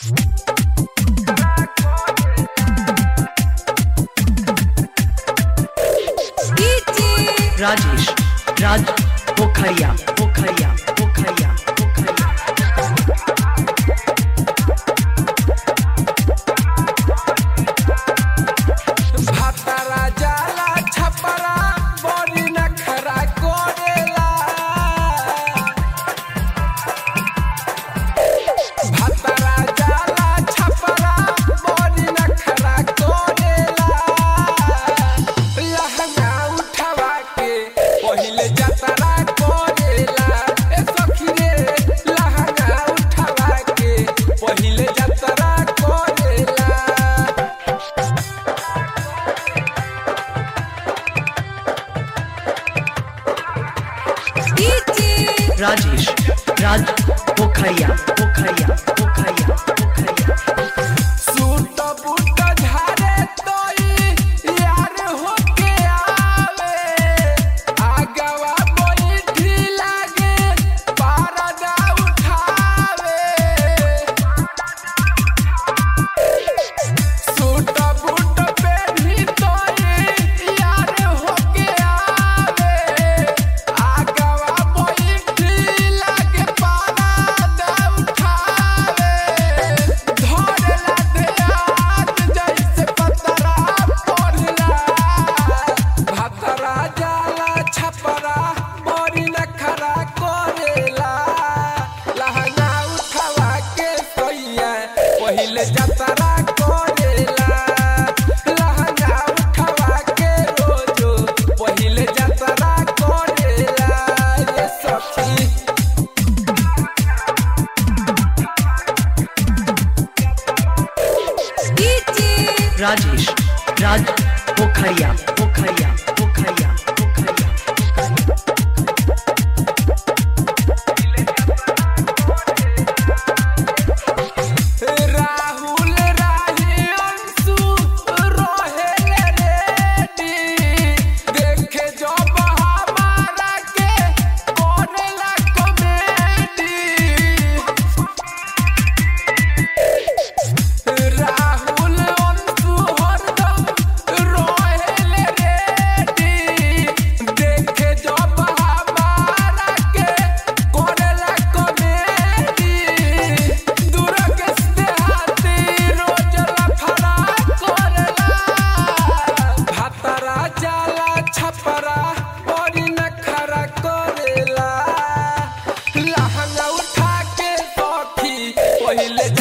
राजेश राज पोखरिया पोखरिया पोखरिया पोखरिया भातारा जाला छपरा बड़ी नखरा कोरेला भातारा जाला छपरा बड़ी नखरा कोरेला लहंगा उठवा के पहिले जतरा कोरेला ए सखी रे लहंगा उठवा के पहिले जतरा कोरेला राजेश राज पोखरिया पोखरिया पोखरिया पोखरिया सूट बूट झारे तोई यार होके आवे आगवा बैठी लागे पारदा उठावे सूट बूट पेढ़ी तोई यार होके आवे आगवा बैठी लागे पारदा उठावे धरला देहात जैसे पतरा पड़ला भातरा जाला छपरा बड़ी नखरा करेला लहंगा उठवा के सैया पहिले जतरा करेला लहंगा उठवा के रोजो पहिले जतरा करेला ये सखी राजेश राज पोखरिया पोखरिया पोखरिया पोखरिया राहुल राही अंशु रोहेल रेडी देखे जब हमारा के करेला कॉमेडी राहुल अंशु हरदम रोहेल रेडी देखे जब हमारा के करेला कॉमेडी दुर्ग से हाथी रोज लफड़ा करेला भातरा जाला छपरा बड़ी नखरा करेला लहंगा उठा के सखी पहिले